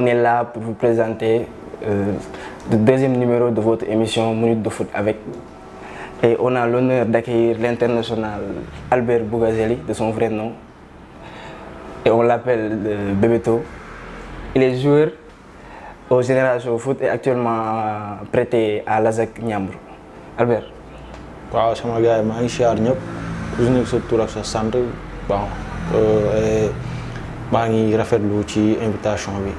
on est là pour vous présenter euh, le deuxième numéro de votre émission Minute de foot avec. Et on a l'honneur d'accueillir l'international Albert Bougazeli, de son vrai nom. Et on l'appelle euh, Bebeto. Il est joueur au Génération Foot et actuellement prêté à Lazak Niambrou. Albert. waaw sama gars yi maa ngi siyaar ñëpp ku si nekk sa tur ak sa sant bon maa ngi rafetlu ci invitation bi.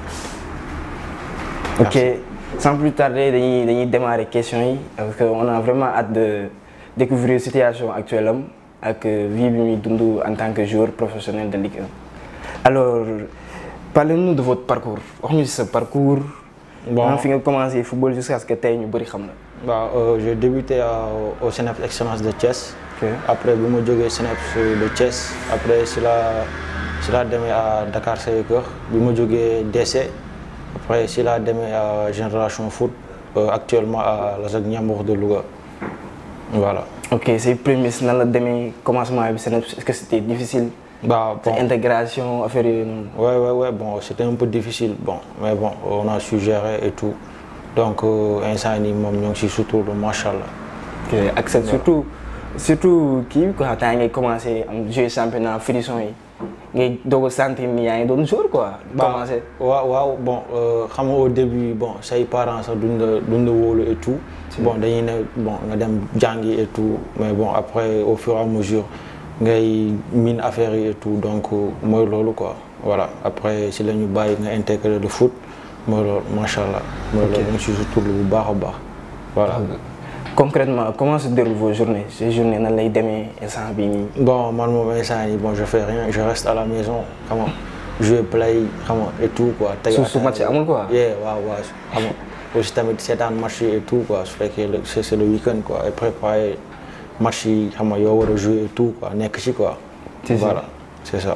ok sans plus tarder dañuy dañuy démarrer question yi parce que on a vraiment hâte de découvrir situation actuelle am ak vie bi muy dund en tant que joueur professionnel de Ligue 1. alors parlez-nous de votre parcours wax ñu ci sa parcours. bon fi nga commencé football jusqu'à ce que tey ñu bëri xam la. waaw j'ai débuté au CNEPS Excellence de Thiès. ok après bi ma jógee CNEPS de Thiès après si la si la demee à Dakar Sacré-Cœur bi ma jógee DC après si la demee à Génération Foot actuellement à Lazak Niambour de Louga voilà. ok say prémices nan la demee commencement bi CNEPS est-ce que c'était difficile. bah bon sa intégration affaire yooyu noonu. ouais ouais ouais bon c'était un peu difficile bon mais bon on a su gérer et tout donc instant nii moom ñoo ngi si sutur macha allah. ok ak sa surtout surtout kii bi quoi temps ngay commencé am jouer championnat frisson yi ngay doog a sentir ni yaa ngi doon joueur quoi. commencé waaw waaw bon xam nga au début bon say parents sax duñ la duñ la wóolu et tout. bon dañuy ne bon nga dem jàngi et tout mais bon après au fur et à mesure ngay miin affaire yi et tout donc mooy loolu quoi voilà après si la ñu bàyyi nga intégrer le foot mooy loolu macha allah. mooy loolu ñu si sutur bu baax a baax voilà. concrètement comment se déroulent vos journées ces journées nan lay demee instant bii nii. bon man moom instant yi bon je fais rien je reste à la maison xam nga jouer play xam nga et tout quoi. tey su su match amul quoi. yeah waaw waaw xam nga aussi tamit seetaan match yi et tout quoi su fekkee le c'est c'est le week-end quoi et préparer match yi xam nga yoo war a jouer et tout quoi nekk ci quoi. c'est ça voilà c'est ça.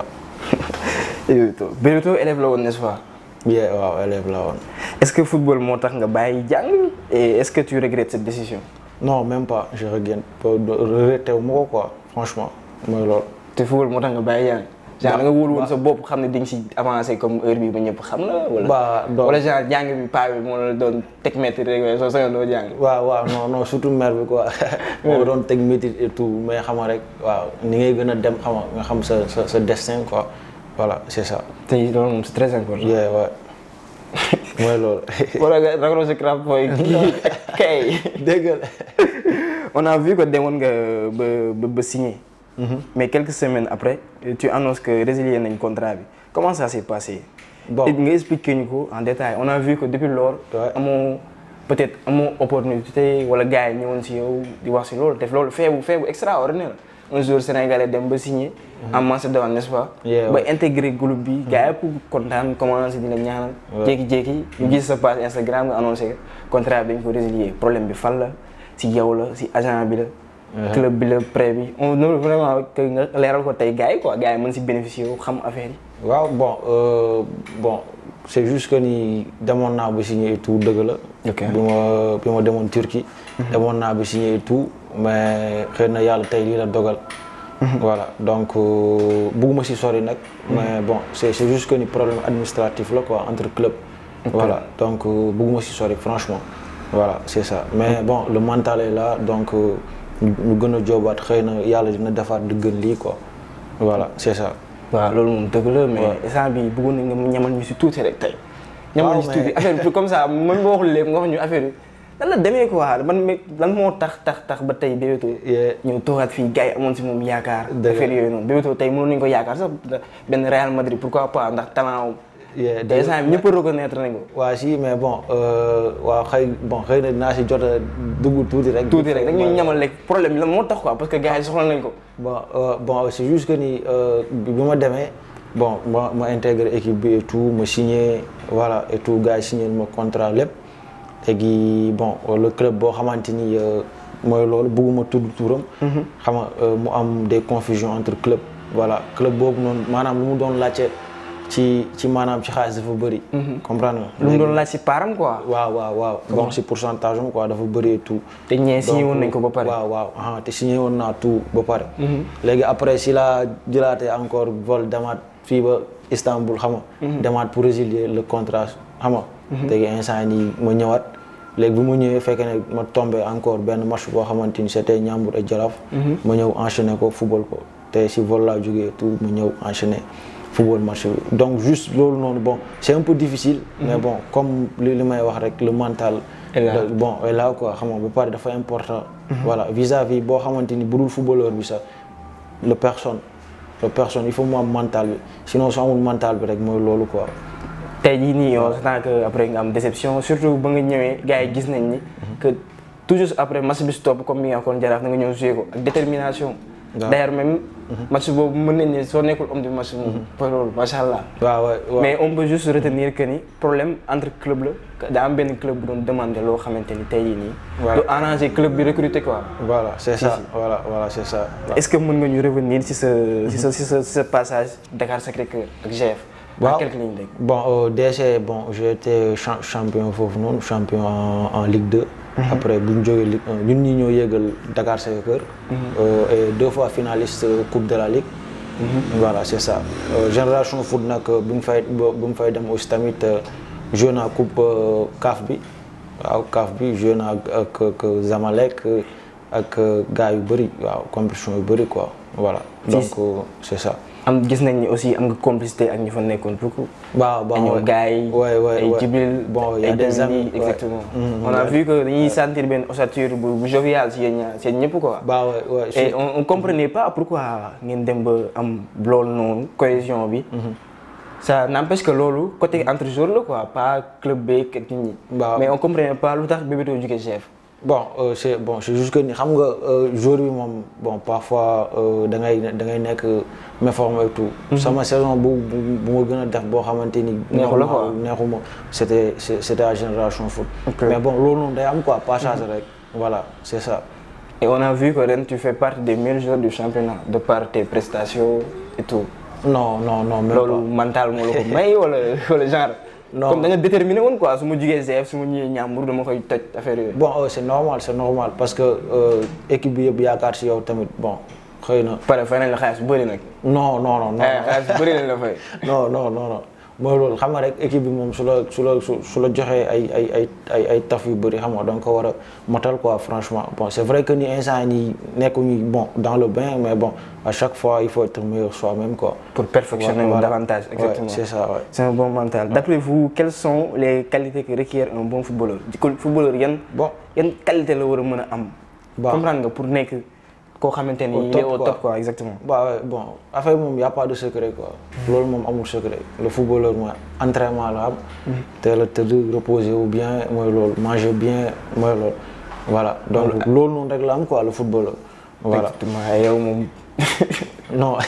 Bebeto élève la woon n'est-ce pas. yeah waaw élève la woon. est-ce que football moo tax nga bàyyi jàng et est-ce que tu regrettes cette décision. non même pas je regrette regretté wu ma ko quoi franchement mooy loolu. te football moo tax nga bàyyi jàng. genre da nga wóolu woon sa bopp xam ne di nga si avancé comme heure bi ba ñëpp xam la. wala ba donc wala genre jàng bi paa bi moo la doon teg métti rek waaye soo sañoon doo jàng. waaw waaw non non surtout mère bi quoi moo doon teg métit et tout mais xam nga rek waaw ni ngay gën a dem xam nga xam sa sa sa destin quoi voilà c'est ça. tey loolu moom c'est très important. yeah ouais mooy loolu. wala nga ragaloo si crap mooy kay. dégg nga. on a vu que demoon nga ba ba ba signé. mais quelques semaines après tu annonces que résilié nañ contrat bi comment ça s'est passé. bon nga expliqué ñu ko en détail on a vu que depuis lors. Ouais. amoo peut-être amoo opportunité wala gars yi ñëwoon si yow di wax si loolu def loolu feebu feebu extraordinaire un joueur sénégalais dem ba signé. en Macédoine n'est-ce pas. Yeah, ba ouais. intégré groupe bi. gars yëpp kontaan commencé di la ñaanal. Ouais. jékki-jékki ñu gis sa page Instagram nga annoncé que contrat bi dañ ko résilier problème bi fan la si yow la si agent bi la. club bi la prêt bi on veut vraiment que nga leeral ko tey gars yi quoi gars yi mën si bénéficier wu xam affaire yi. waaw bon euh, bon c'est juste que ni demoon naa ba signé et tout dëgg la. Ok. bi ma bi ma demoon Turquie. demoon naa ba signé et tout mais xëy na yàlla tey lii la dogal. voilà donc euh, bugguma si sori nag. mais bon c'est c'est juste que ni problème administratif la quoi entre club. voilà donc euh, bugguma si sori franchement. voilà c'est ça mais bon le mental est là donc euh, ñu ñu gën a joobaat xëy na yàlla dina defaat di gën lii quoi voilà c'est ça. waaw loolu moom dëgg la mais Ouais. instant bi bëggoon nañ nga ñamal ñu si tuuti rek tey. ñamal ñu si mais- tuuti affaire bi comme ça man ma waxul léegi nga wax ñu affaire bi lan la demee quoi man me lan moo tax tax tax ba tey Bebeto. Yeah. ñëw toogaat fii gars yi amoon si moom yaakaar. Dëgg la. affaire yooyu noonu Bebeto tey mënoon nañu ko yaakaar sax benn Real Madrid pourquoi pas ndax talent Yeah, te instant bi ñëpp reconnaître nañ ko. waa si mais bon euh, waaw xëy bon xëy na dinaa si jot a dugg tuuti rek. tuuti rek dañuy ñamal rek problème bi la moo tax quoi parce que gars yi soxla nañ ko. bon euh, bon c'est juste que ni euh, bi bi ma demee bon ma ma intégré équipe bi et tout ma signé voilà et tout gars yi signé ma contrat lépp léegi bon le club boo xamante ni euh, mooy loolu bëgguma tudd turam. xam nga euh, mu am des confusions entre club voilà club boobu noonu maanaam lu mu doon laajte ci ci maanaam ci xaalis dafa bëri. comprendre nga. lu mu doon laaj si paaram quoi. waaw waaw waaw bon si pourcentage am quoi dafa bëri et tout. te ñee signé woon nañ ko ba pare. waaw waaw ah te signé woon naa tout ba pare. léegi après si la jëlaatee encore vol demaat fii ba Istanbul xam nga. demaat pour résilier le contrat xam nga. léegi instant nii ma ñëwaat léegi bu ma ñëwee fekkee ne ma tombé encore benn match boo xamante ni c'était Ndiambour et Jaraaf. ma ñëw enchaîner ko football ko te si vol laa jógee tout ma ñëw enchaîner football match bi donc juste loolu noonu bon c'est un peu difficile. mais bon comme li li may wax rek le mental. Et là. le- bon et là quoi xam nga ba pare dafa important. voilà vis-à-vis boo xamante ni budul footballeur bi sax le personne le personne il faut mu am mental bi sinon su amul mental bi rek mooy loolu quoi. tey jii nii yow tant que après nga am déception surtout ba nga ñëwee gars yi gis nañ ni que toujours après match bi stop comme mi nga waxoon jaraaf na nga ñëw joué ko ak détermination. Waaw. d'ailleurs même match boobu mën nañ ne soo nekkul homme du match moom. pour loolu macha allah. waaw waaw waaw. mais on peut juste retenir que ni problème entre club la que daa am benn club bu doon demander loo xamante ni tey jii nii. Voilà. du arranger club bi recruter quoi. voilà c'est ça si. voilà voilà c'est ça. est-ce que mën nga ñu revenir ci sa ci sa ci sa ci sa passage Dakar Sacré-Cœur ak GF. Waaw. en quelques lignes rek. Bon, au DC, bon, j'ai été cha- champion foofu noonu champion en, en Ligue 2. Après bu ñu jógee Ligue 1 ñun ñi ñoo yéegal Dakar Sacré-Cœur. Euh, et deux fois finaliste euh, Coupe de la Ligue. Voilà, c'est ça. Euh, Génération Foot nag euh, bu mu fay bu mu fay dem aussi tamit euh, joué naa coupe euh, CAF bi waaw CAF bi joué naa ak ak ak Zamalek euh, ak euh, gars yu bëri waaw compétition yu bëri quoi voilà. donc euh, c'est ça. am gis nañ ni aussi am nga complicité ak ñi fa nekkoon beaucoup. waaw ay ñoom gars yi ouais, ouais, ay ouais. Jibril Bon, il y a ay des Demba amis, Ly, ouais. exactement. Mhm, on a ouais. vu que dañuy sentir benn ossature bu bu jovial si yéen ñaar si yéen ñëpp quoi. Bah ouais, ouais. et je- on on comprenait pas pourquoi ngeen dem ba am loolu noonu cohésion bi. ça n'empêche que loolu côté entre joueurs la quoi pas club beeg ak nit ñi. Bah. mais on comprenait pas lu tax Bébéto jóge chef. bon euh, c'est bon c'est juste que ni xam nga euh, jour bi moom bon parfois euh, da ngay da ngay nekk méforme et tout. sama saison bu bu bu ma gën a def boo xamante ni. Neexu la quoi. normal, neexuma c'était c'est- c'était à génération foot. Ok. mais bon loolu noonu day am quoi passage rek. voilà c'est ça. et on a vu que ren tu fais partie des meilleurs joueurs du championnat de par tes prestations et tout. non non non même loolu pas. mental moo la ko may wala wala genre. Non. comme da nga déterminé woon quoi su ma jugee GF su ma ñëwee Ndiambour dama koy toj affaire yooyu. bon euh, c'est normal c'est normal parce que euh, équipe bi yëpp yaakaar ci yow tamit bon xëy na. pare fay nañ la xaalis bu bëri nag. non non non non. eh xaalis bu bëri lañ la fay. non non non non mooy loolu xam nga rek équipe bi moom su la su la su su la joxee ay ay ay ay ay taf yu bëri xam nga donc ko war a motal quoi franchement bon c'est vrai que ni instant yi nekkuñu bon dans le bain mais bon à chaque fois il faut être meilleur soi-même quoi. pour perfectionner Voilà. davantage. Ouais, exactement c'est ça ouais. c'est un bon mental. d'après vous quelles sont les qualités que requiert un bon footballeur di ko footballeur yan. bon yan qualité la war a mën a am. Bah. comprendre nga pour nekk koo xamante Au ni il est top, au quoi. top quoi exactement. bah ouais, bon affaire moom y a pas de secret quoi. loolu moom amul secret le footballeur mooy entraînement la am. teel a tëdd reposer wu bien mooy loolu manger bien mooy loolu. voilà donc loolu noonu rek la am quoi le footballeur. voilà exactement yow moom. non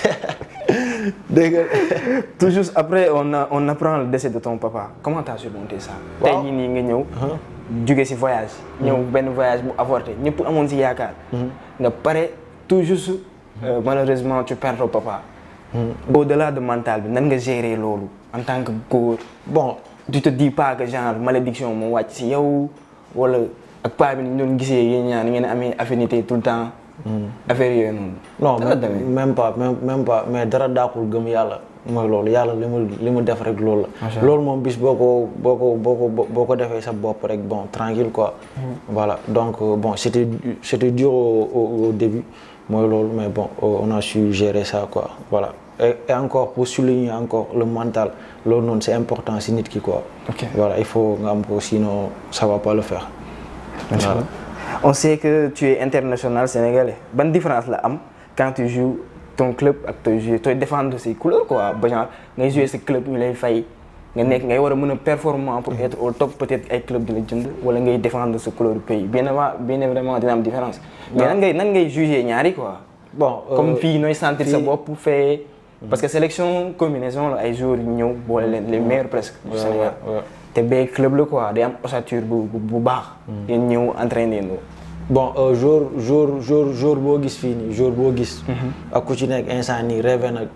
dégg nga toujours après on a on apprend le décès de ton papa comment t'as surmonté ça. Waaw. tey jii nii nga ñëw. jóge ci voyage. ñëw benn voyage bu avorté ñëpp amoon ci yaakaar. nga pare tout juste euh, malheureusement tu perds ton papa. au-delà de mental bi nan nga gérer loolu en tant que góor. bon tu te dis pas que genre malédiction moo wàcc ci yow wala ak paa bi ni ñu doon gisee yéen ñaar ni ngeen amee affinité tout le temps. affaire yooyu noonu. non Nan la demee. même pas même même pas mais dara daakul gëm yàlla mooy loolu yàlla li mu li mu def rek loolu Macha la Allah. loolu moom bis boo ko boo ko boo ko boo ko defee sa bopp rek bon tranquille quoi voilà donc euh, bon c'était c'était dur au, au, au début mooy loolu mais bon euh, on a su gérer ça quoi voilà et, et encore pour souligner encore le mental loolu noonu c'est important si nit ki quoi Ok. voilà il faut nga am ko sinon ça va pas le faire Voilà. On sait que tu es international sénégalais. Bonne différence là am quand tu joues ton club ak tu joues tu défendre ses couleurs quoi ba genre ngay jouer sa club ñu lay fay nga nekk ngay war a mën a performant pour être au top peut-être ay club di la jënd wala ngay défendre sa couleur du pays bien évidemment bien évidemment dina am différence. mais nan ngay nan ngay juger ñaari quoi. bon euh, comme fii nooy sentir sa fii- bopp fee. parce que sélection combinaison la ay joueurs yu ñëw boole leen les meilleurs presque. du Ouais, Sénégal ouais, ouais. te bee club la quoi day am ossature bu bu bu baax. yéen ñëw entraîner ndoo. bon euh, jour jour jour jour boo gis fii nii jour boo gis. ak ku ci nekk instant nii rêvé na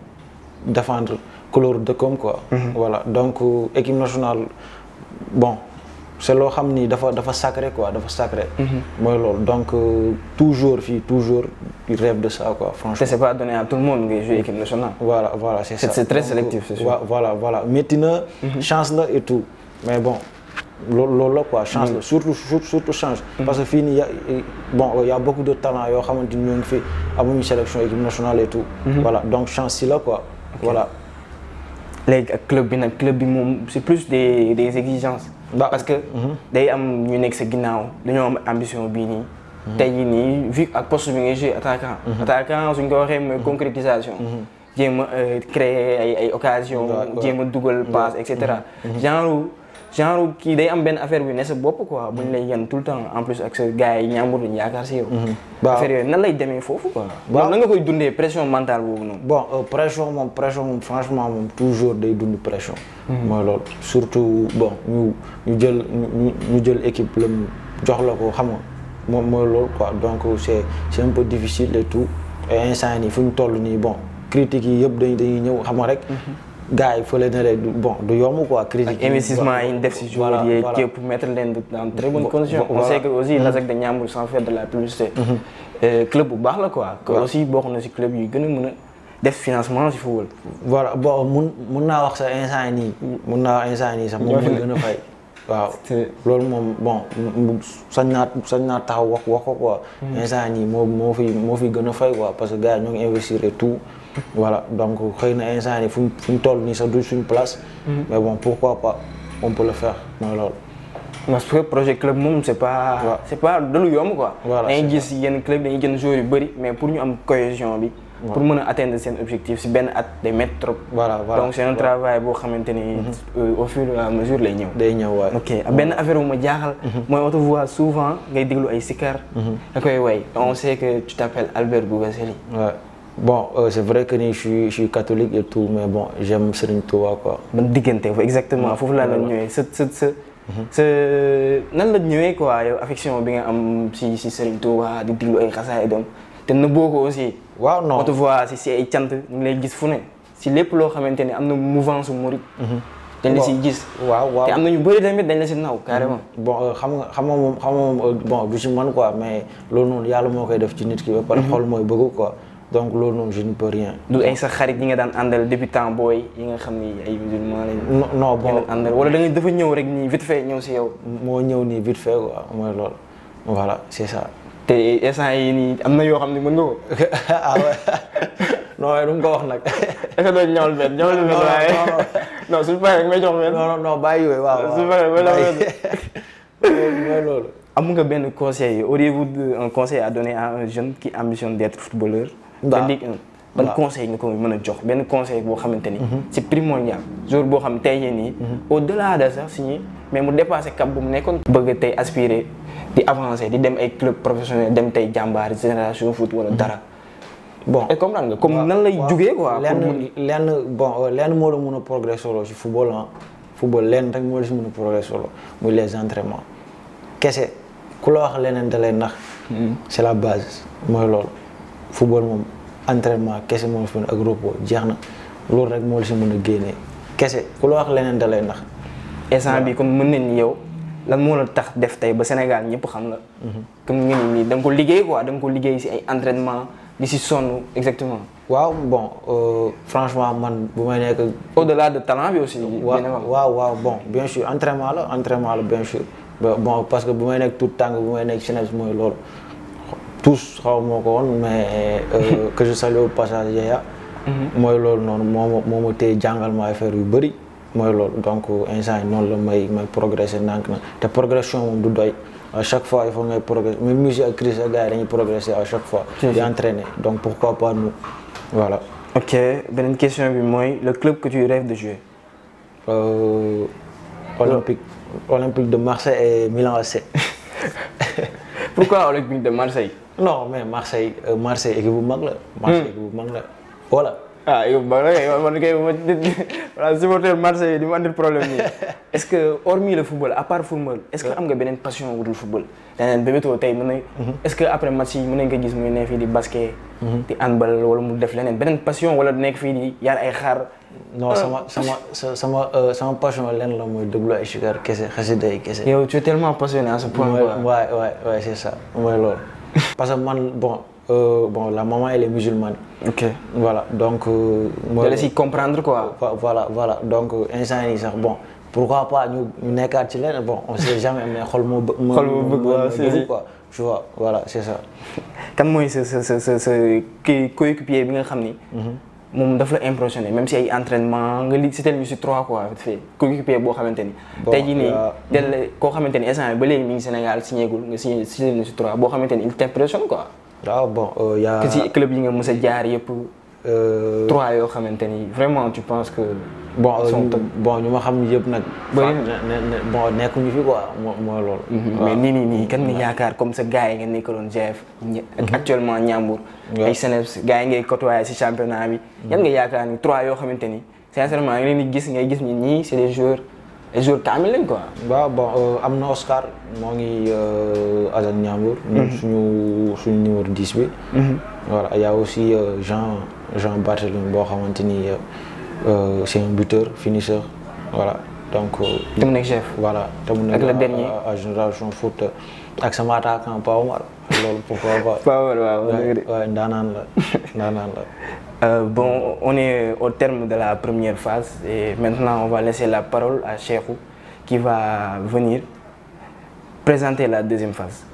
défendre couleur dëkkam quoi. voilà donc euh, équipe nationale bon c'est loo xam ni dafa dafa sacré quoi dafa sacré. mooy loolu donc euh, toujours fii toujours il rêve de ça quoi te franchement. c'est pas donné à tout le monde ngay jouer équipe nationale. voilà voilà c'est ça. C'est- c'est très Donc, sélectif, c'est sûr. wa- voilà voilà métti na. chance la et tout mais bon loolu loolu la quoi chance la surtout surtout surtout chance. parce que fii nii y a bon y a beaucoup de talents yoo xamante ni ñoo ngi fi amuñu sélection équipe nationale et tout. voilà donc chance si la quoi. voilà léegi ak club bi nag club bi moom c'est plus des des exigences. Bah, parce que day am ñu nekk sa ginnaaw dañoo am ambition bii nii. tey jii nii vu ak poste bi ngay jouer attaquant. attaquant suñ ko waxee mooy concrétisation. jéem a euh, créer ay ay occasion Ouais, ouais. jéem a dugal passe et cetera. genre genre kii day am benn affaire bi ne sa bopp quoi bu ñu lay yan tout le temps en plus ak sa gars yi ñaambur dañu yaakaar si yow. Bah, affaire yooyu nan lay demee foofu quoi. Bah, yow nan nga koy dundee pression mentale boobu noonu. bon euh, pression moom pression moom franchement moom toujours day dund pression. mooy loolu surtout bon ñu ñu jël ñu ñu jël équipe la mu jox la ko xam nga moom mooy loolu quoi donc c'est c'est un peu difficile et tout et instant nii fu ñu toll nii bon critiques yi yëpp dañuy dañuy ñëw xam nga rek. gars yi fële na rek du bon du yomb quoi. critique ak investissement yi ñu def si joueurs yi voilà. képp pour mettre leen dans très bonnes Vo- conditions. vo- on sait voilà. que aussi Lazac de Ndiambour sans faire de la publicité. euh, club bu baax la quoi. que Waaw. aussi bokk na si club yu gën a mën a def financement si football. voilà bon mun mun naa wax sa instant yii nii mun naa wax instant yii nii sax moom moo gën a fay waaw C'est- loolu moom bon mu- sañ naa sañ naa taxaw wax wax ko quoi instant yii nii moo moo fi moo fi gën a fay quoi parce que gars yi ñoo ngi investir et tout voilà donc xëy na instant yii fu ñu fu ñu toll nii sax du suñu place mais bon pourquoi pas on peut le faire mooy loolu parce que projet club moom c'est pas. Waaw. c'est pas de lu yomb quoi. Voilà, dañuy c'est gis yenn club dañuy jënd joueurs yu bëri mais pour ñu am cohésion bi. pour mën a atteindre seen objectif si benn at day métti trop. voilà voilà donc c'est un travail boo xamante ni. euh, au fur et à mesure lay ñëw. day ñëw waay ok benn affaire bu ma jaaxal. mooy on te voit souvent ngay déglu ay sikar. da koy way on sait que tu t'appelles Albert Bougazelli. Ouais. Bon, euh, c'est vrai que ni je suis, je suis catholique et tout, mais bon, j'aime Serigne Touba quoi. ban diggante fa exactement foofu laa la ñëwee sa sa sa sa nan la ñëwee quoi yow affection bi nga am si si Serigne Touba di déglu ay xasaay doom te na boo ko aussi. waaw non on te voit si si ay cant ñu ngi lay gis fu ne si lépp loo xamante ni am na mouvance su murit. dañ la siy gis. waaw waaw te am na ñu bëri tamit dañ la si naw carrément. bon euh, xam nga xam nga moom xam nga moom euh, bon du ci man quoi mais loolu noonu yàlla moo koy def ci nit ki ba pare xol mooy bëgg quoi donc loolu noonu je ne peux rien. du ay sa xarit yi nga daan àndal depuis temps booy yi nga xam ni ay musulman lañ. non non ngeen bon daan àndal wala da nga dafa ñëw rek nii vite fait ñëw si yow. moo ñëw nii vite fait quoi mooy loolu voilà c'est ça. te instant yi nii am na yoo xam ne mën nga ko. ah ouais non waaye du nga ko wax nag. est-ce que doo ñawal benn ñawal benn non, waaye non, non. non suñu paree may jox benn. non non non bàyyi yooyu waaw waaw su fekkee ba la bàyyi. mooy loolu. am nga benn conseil auriez-vous de- un conseil à donner à un jeune qui ambitionne d'être footballeur. Bah. de Ligue 1 ban Bah. conseil nga ko mën a jox benn conseil boo xamante ni. c'est primordial jour boo xam tey jii nii. au-delà de sax signé mais mu dépassé cap bu mu nekkoon. bëgg tey aspirer di avancer di dem ay club professionnel dem tey jàmbaar génération foot wala dara. bon et comprendre nga comme nan lay waaw. jugee quoi. pour mun- lenn lenn bon euh, lenn moo la mun a progresser solo ci football ah football lenn rek moo la si mun a progresser solo muy les entraînements kese ku la wax leneen da lay nax c'est la base mooy loolu football moom entraînement kese moo la si mën ak repos jeex na loolu rek moo la si mën a génnee kese ku la wax leneen da lay nax instant bi comme mën nañ ni yow lan moo la tax def tey ba Sénégal ñëpp xam la. comme nga ni nii da nga ko liggéey quoi da nga ko liggéey si ay entraînement di si sonn exactement. waaw bon euh, franchement man bu may nekk au-delà de talent bi aussi. waaw dina am. waaw waaw bon bien sûr entraînement la entraînement la bien sûr Ba- bon parce que bu may nekk tout tàng bu may nekk jeunesse mooy loolu tous xaw moo ko woon mais euh, que je salue au passage Yaya mooy loolu noonu moo ma moo ma téye jàngal ma affaire yu bëri mooy loolu donc instant yi noonu la may may progresser ndànk na te progression moom du doy à chaque fois il faut ngay progresser même musique ak Chris ak gars yi dañuy progresser à chaque fois Si, di si. entraîner donc pourquoi pas nous voilà ok beneen question bi mooy le club que tu rêves de jouer. Euh, Olympique, Olympique de Marseille et Milan AC. pourquoi Olympique de Marseille. non mais Marseille euh, Marseille équipe bu mag la. Marseille équipe bu mag la voilà. ah yow ba la yow man kay ma voilà supporter Marseille di ma andil problème nii est-ce que hormis le football à part football est-ce que am nga beneen passion wudul football daneen Bébéto tey mën na est-ce que après match yi mën nañ ko gis muy ne fii di basket di handball wala mu def leneen beneen passion wala nekk fii di yar ay xaar non sama sama sa- sama euh, sama passion lenn la mooy déglu ay sikar kese xasida yi kese. yow tu es tellement passionné à ce point Ouais, quoi ouais, ouais, ouais, c'est ça. mooy loolu. parce que man bon euh, bon la maman elle est musulmane. ok voilà donc. euh, mooy da la si comprendre quoi Vo- voilà voilà donc instant yii sax bon pourquoi pas ñu ñu nekkaat ci leneen bon on sait jamais mais xol moo bë. Xol moo bëgg, waaw, si, si. quoi tu vois voilà c'est ça. kan mooy sa sa sa sa sa kii coéquipier bi nga xam ni. moom daf la impressionné même si ay entraînement nga li c'était lui sur trois quoi vite fait coéquipier boo xamante ni. Bon, tey jii nii yaa- del la koo xamante ni instant ba léegi mi ngi Sénégal signé gul nga signé signé lui sur trois boo xamante ni il t'impressionne quoi. waaw bon euh, y a. que si club yi nga mës a jaar yëpp euh, trois yoo xamante ni vraiment tu penses que. bon ils sont euh, top. bon ñu ma xam yëpp nag. Bëri fa- ne ne bon nekkuñu fi quoi moo mooy loolu. mais nii nii nii kan nga yaakaar comme sa gars yi nga nekkaloon GF. ñe- ak actuellement Ndiambour. Ouais. ay Seneps gars yi ngay côtoyer si championnat bi. yan nga yaakaar ni trois yoo xamante ni sincèrement nga leen di gis ngay gis ni ñii c'est des joueurs des joueurs kaamil lañ quoi. waaw bon euh, am na Oscar moo ngi euh, Azan Ndiambour. ñun suñu suñu numéro 10 bi. voilà y a aussi euh, Jean Jean Barthélémy boo xamante ni euh, euh, c'est un buteur finisseur voilà donc. euh, te mu nekk chef. voilà te mu Ak nekk le dernier. à- à génération foot ak sama attaquant Pa Omar loolu pourquoi pas. waaw waaw waaye waaye ndaanaan la ndaanaan la. Euh, bon, on est au terme de la première phase et maintenant on va laisser la parole à Cheikhou qui va venir présenter la deuxième phase.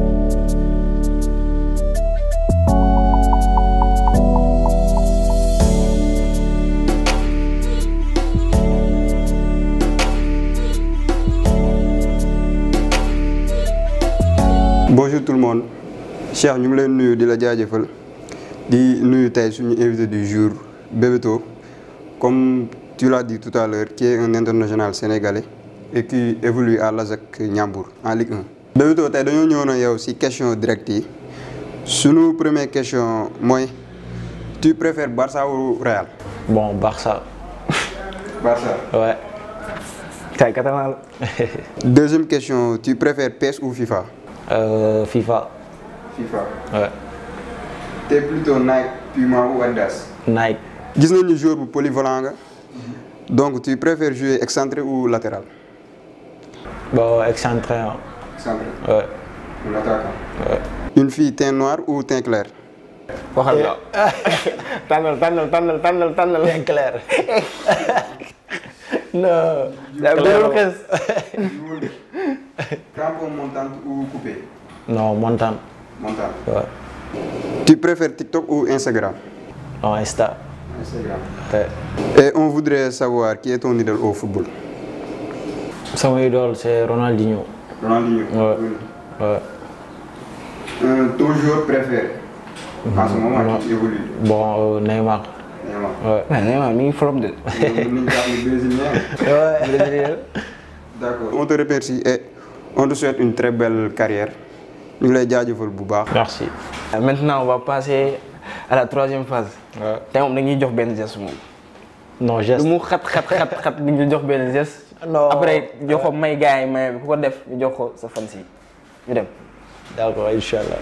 bonjour tout le monde Cheikh ñu ngi leen nuyu di la jaajëfal di nuyu tey suñu invité du jour Bébéto comme tu l'as dit tout à l'heure qui est un international sénégalais et qui évolue à l'ASEC Ndiambour en Ligue 1. Bébéto tey dañoo ñëwoon ak yow ci question directe yi suñu première question mooy tu préfères Barça ou Real. bon Barça Barça. ouais. Kay catalan la. Deuxième question tu préfères PES ou FIFA. Euh, FIFA FIFA. ouais. T'es plutôt Nike, Puma ou Adidas. Nike gis nañu joueur bu polyvalent nga donc tu préfères jouer excentré ou latéral. bon excentré hein. excentré ouais. ou l'attaquant. ouais. une fille teint noir ou teint clair. waxal la tànnal tànnal tànnal tànnal tànnal. bien clair non daa bëriwul xes. crampon montante ou coupé. non montagne montante. ouais. tu préfères TikTok ou Instagram. non Insta Instagram. ouais. et on voudrait savoir qui est ton idole au football. sama idole c'est Ronaldinho Ronaldinho. Ouais. ouais. Euh, ton joueur préféré. en ce moment qui évolue. bon euh, Neymar Neymar. ouais. waaw Neymar mi ngi flop de. mën nañu jàpp ni brésilien. Brésilien. d'accord on te remercie et on te souhaite une très belle carrière ñu ngi lay jaajëfal bu baax. merci Maintenant on va passer à la troisième phase. ouais. tey moom dañuy jox benn geste moom. non lu geste mu xat xat xat xat di ñu jox benn geste. Non. après jox ko may gars yi may bi ku ko def ñu jox ko sa fan si ñu dem. d'accord inchallah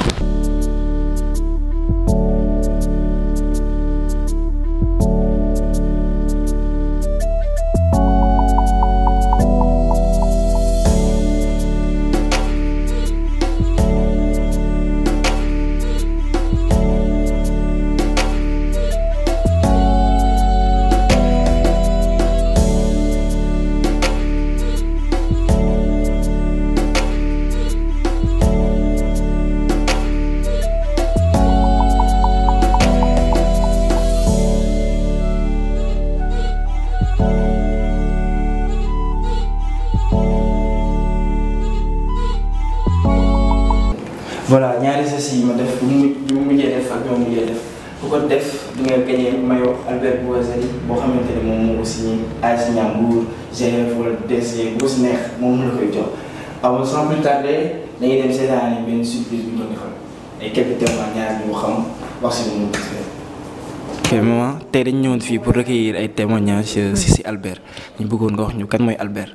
voilà ñaari gestes yi ma def bu mu bu mu mujjee def ak bi ma mujjee def ku ko def di nga gagné maillot Albert Boiseli boo xamante ni moom moo ko signé AS Ndiambour GF wala DC bu si neex moom la koy jox. alors sans plus tarder dañuy dem seetaan benn surprise bu ñu doon defal ay quelques témoignages ñu xam wax si moom. ok maman tey dañu ñëwoon fii pour recueillir ay témoignages si si Albert ñu bëggoon nga wax ñu kan mooy Albert.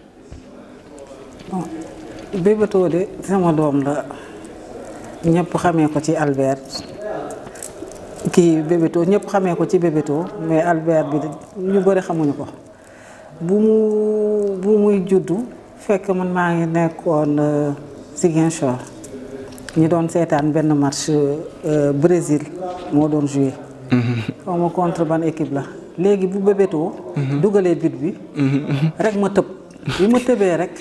bon Bébéto de sama doom la ñëpp xamee ko ci Albert kii Bébéto ñëpp xamee ko ci Bébéto mais Albert bi ñu bëri xamuñu ko bu mu bu muy juddu fekk man maa ngi nekkoon Ziguinchor ñu doon seetaan benn match Brésil moo doon joué. xaw ma contre ban équipe la léegi bu Bébéto dugalee but bi rek ma tëb bi ma tëbee rek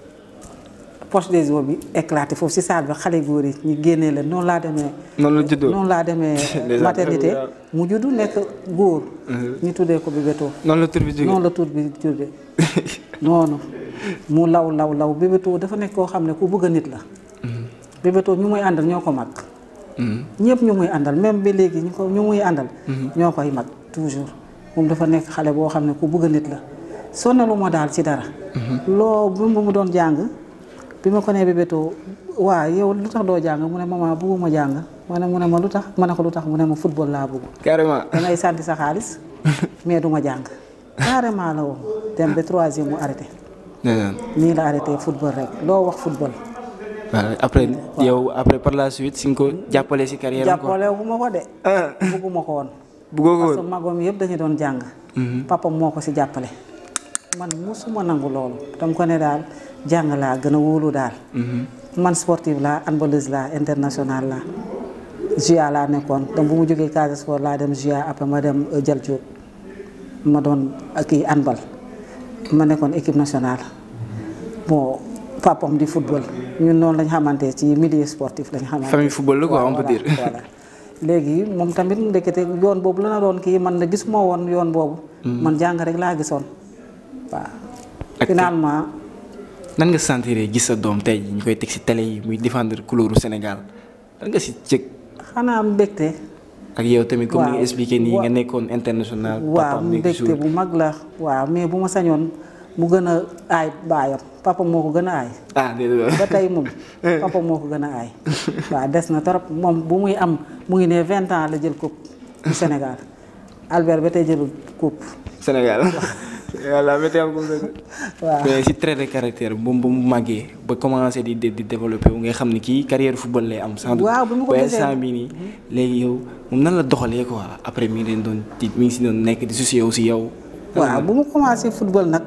poche des os bi éclaté foofu si salle bi xale góor yi ñu génnee leen noonu laa demee noonu la juddoo noonu laa demee maternité mu juddu nekk góor ñu tuddee ko Bébéto noonu la tur bi jógee noonu la tur bi jógee noonu mu law law law Bébéto dafa nekk koo xam ne ku bëgg a nit la Bébéto ñu muy àndal ñoo ko mag ñëpp ñu muy àndal même ba léegi ñu ko ñu muy àndal ñoo koy mag toujours moom dafa nekk xale boo xam ne ku bëgg a nit la sonnalu ma daal ci dara loo bu mu doon jàng bi ma ko nee Bébéto waa yow lu tax doo jàng mu ne maman bëgguma jàng ma ne mu ne ma lu tax ma ne ko lu tax mu ne ma football laa bëgg carrément. dangay santi sa xaalis mais du ma jàng carrément la woon dem ba troisième mu arrêté ndeysaan. nii la arrêté football rek loo wax football waaw après yow après par la suite si nga ko jàppale si carrière am quoi. jàppale bu ma ko de bëgguma ko woon bëggoo ko parce que woon. magom yëpp dañu doon jàng papa moo ko si jàppale man musuma nangu loolu dama ko ne daal jàng laa gën a wóolu daal man sportive laa handballeuse laa international laa JA laa nekkoon donc bu mu jógee Casa Sport laa dem JA après ma dem Jal Diop ma doon kii handball ma nekkoon équipe nationale bon papam di football ñun noonu lañ xamante ci milieu sportif lañ xamante famille football la quoi on peut voilà, dire. voilà. léegi moom tamit ndekete yoon boobu la na doon kii man na gisuma woon yoon boobu. man jàng rek laa gisoon waaw. Ak- finalement nan nga sentiree gis sa doom tey jii ñu koy teg si télé yi muy défendre couleuru Sénégal lan nga si cëg xanaa mbégte. ak yow tamit comme ni nga waaw. expliqué nii nga Wa- nekkoon international. waaw papaam nekk mbégte jour bu mag la waaw mais bu ma sañoon mu gën a aay baayam papa moo ko gën a aay. ah déedéet ba tey moom papa moo ko gën a aay waaw des na trop moom bu muy am mu ngi ne vingt ans la jël coupe du Sénégal Albert ba tey jëlul coupe Sénégal. voilà météo am comme ça. waaw. mais si trait de caractère bu mu bu mu màggee ba commencé di di développé wu nga xam ne kii carrière football lay am. sans doute Waaw, bi ma ko ba gisee- instant bii nii léegi yow moom nan la doxalee quoi après mi ngi leen doon tiit mi ngi si doon nekk di soucier aussi yow. waaw bu mu commencé football nag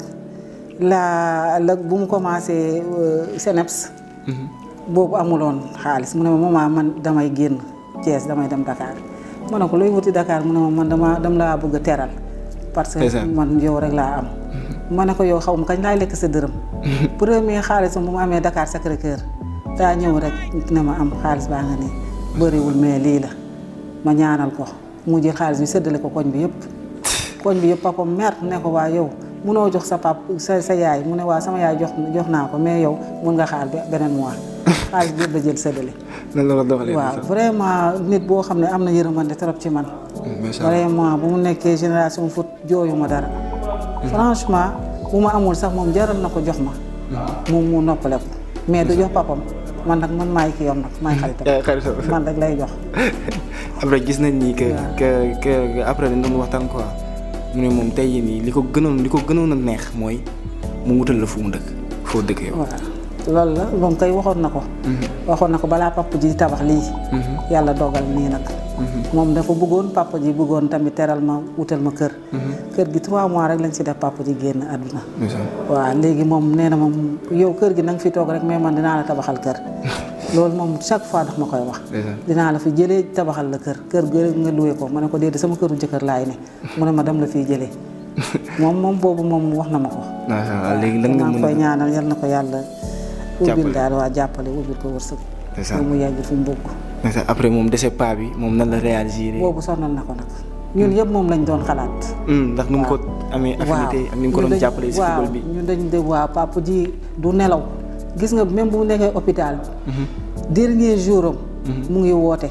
la la bu mu commencé Seneps boobu amuloon xaalis mu ne ma maman man damay génn Thiès damay dem Dakar ma ne ko looy wuti Dakar mu ne ma man dama dama laa bëgg a teral parce que Ndeysaan. man yow rek laa am ma ne ko yow xaw ma kañ laay lekk sa dërëm premier xaalisam bu mu amee Dakar Sacré Cœur daa ñëw rek ne ma am xaalis baa nga nii bëriwul mais lii la ma ñaanal ko mu jël xaalis bi séddale ko koñ bi yëpp koñ bi yëpp papa mer ne ko waa yow munoo jox sa pap sa sa yaay mu ne waa sama yaay jox jox naa ko mais yow mun nga xaar be- beneen mois xaalis bi yëpp la jël séddale nan la la doxalee. waaw vraiment nit boo xam ne am na yërmande trop ci man macha allah vraiment bu mu nekkee génération foot jooyu ma dara franchement bu ma amul sax moom jaral na ko jox ma moom mu noppale ko mais du jox papam man nag man maay ki yom nag maay xaritam yaay xaritam. man rek lay jox après gis nañ ni que que que après dañ doon waxtaan quoi mu ne moom tey jii nii li ko gënoon li ko gënoon a neex mooy mu wutal la fu mu dëkk foo dëkk yow. waaw loolu la moom kay waxoon na ko waxoon na ko balaa papa ji di tabax lii yàlla dogal nii nag moom dafa bëggoon papa ji bëggoon tamit teral ma wutal ma kër kër gi trois mois rek lañ si def papa ji génn àdduna waaw léegi moom nee na moom yow kër gi na nga fi toog rek mais man dinaa la tabaxal kër loolu moom chaque fois daf ma koy wax dinaa la fi jëlee tabaxal la kër kër gi nga luwe ko ma ne ko déedéet sama këru jëkkër laay ne mu ne ma dem la fiy jëlee moom moom boobu moom wax na ma ko macha allah léegi lan nga maa ngi mën koy a. ñaanal yal na ko yàlla ubbil Jàppale. daal waa jàppale ubbil ko wërsëg C'est ça. ba mu yegg fu mu bëgg macha allah après moom dese paa bi moom nan la réagir. boobu sonal na ko nag ñun yëpp moom lañ doon xalaat ndax nu mu ko amee affinité ak ni mu ko ñun doon dañ- jàppale si waaw football bi. ñun dañ de waaw papa ji du nelaw gis nga même bu mu nekkee hôpital bi dernier jour am mu ngi woote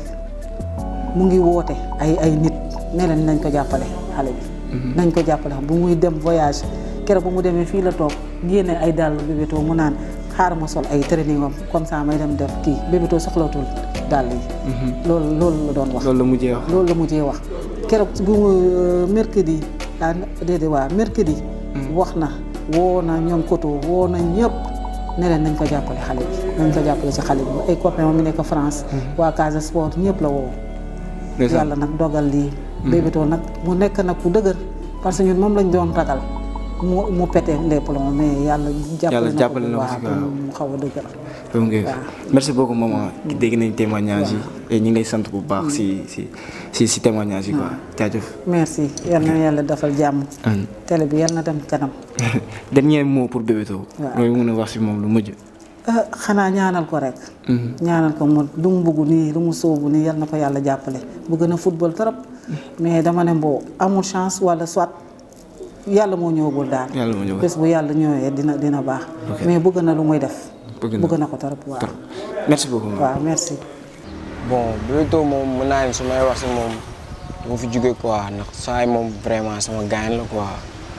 mu ngi woote ay ay nit ne leen nañ ko jàppale xale bi nañ ko jàppale bu muy dem voyage keroog bu mu demee fii la toog génne ay dàll bébétoo mu naan xaaral ma sol ay training am comme ça may dem def kii bébétoo soxlatul dàll yi loolu loolu la doon wax loolu la mujjee wax. loolu la mujjee wax keroog bu mercredi ah déedéet waa mercredi. wax na woo na ñoom koto woo na ñëpp ne leen nañ ko jàppale xale bi nañ ko jàppale ci xale bi ay copains mi nekk France. waa Casa Sport ñëpp la woo. yàlla nag dogal lii. Bébéto nag mu nekk nag ku dëgër parce que ñun moom lañ doon ragal mu mu pété les plombs mais yàlla. yàlla jàppale na ko waaw si mu xaw a dëgër. donc merci beaucoup maman dégg nañ témoignage yi et ñu ngi lay sant bu baax si si si si témoignage yi quoi jaajëf. merci yal na yàlla defal jàmm. télé bi yal na dem kanam. dernier mot pour Bébéto. waaw mooy mun a wax si moom lu mujj. ah xanaa ñaanal ko rek. ñaanal ko mu lu mu bëgg nii lu mu sóobu nii yal na ko yàlla jàppale bëgg na football trop mais dama ne mboo amul chance wala soit yàlla moo ñëwagul daal. yàlla moo ñëwagul. bés bu yàlla ñëwee dina dina baax. mais bëgg na lu muy def. bëgg na bëgg na ko trop waaw. merci beaucoup maman. waaw merci. bon Bébéto moom mën naa ni su may wax si moom du ma fi jóge quoi ndax saa yi moom vraiment sama gaañ la quoi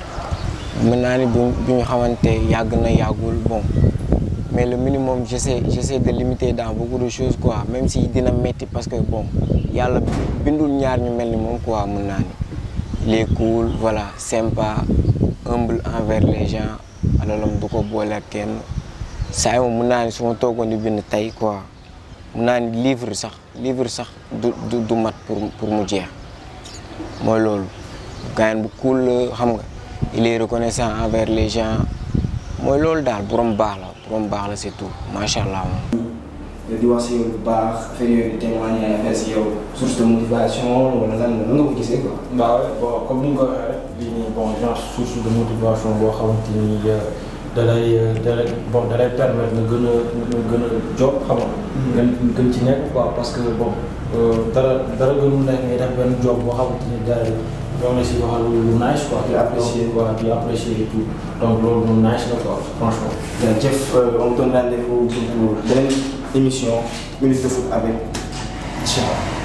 mën naa ni bu bu ñu xamante yàgg na yàggul bon mais le minimum j'essaie j'essaie de limiter dans beaucoup de choses quoi même si dina metti parce que bon yàlla bindul ñaar ñu mel ni moom quoi mën naa ni il est cool voilà sympa humble envers les gens alalam du ko boole ak kenn saa yi moom mën naa ni su ma toogoon di bind tey quoi mun naa ni livre sax livre sax du du du mat pour pour mu jeex mooy loolu gaañ bu cool la xam nga il est reconnaissant envers les gens mooy loolu daal borom baax la borom baax la c'est tout macha allah moom. di wax si yow bu baax affaire yooyu di témoigner ay affaire si yow source de motivation wala lan la nga ko gisee quoi. waaw bon comme ni nga ko waxee rek lii nii bon genre source de motivation boo xamante ni da lay da lay bon da lay permettre nga gën a nga gën a job xam nga. nga gën ci nekk quoi parce que bon dara dara gënul nekk ngay def benn job boo xamante ni gars yi ñoo ngi si waxal lu nice quoi. Di apprécier. donc voilà di apprécier et tout donc loolu lu nice la quoi franchement. jërëjëf on vous donne rendez-vous pour beneen émission minute de foot avec Cheikh.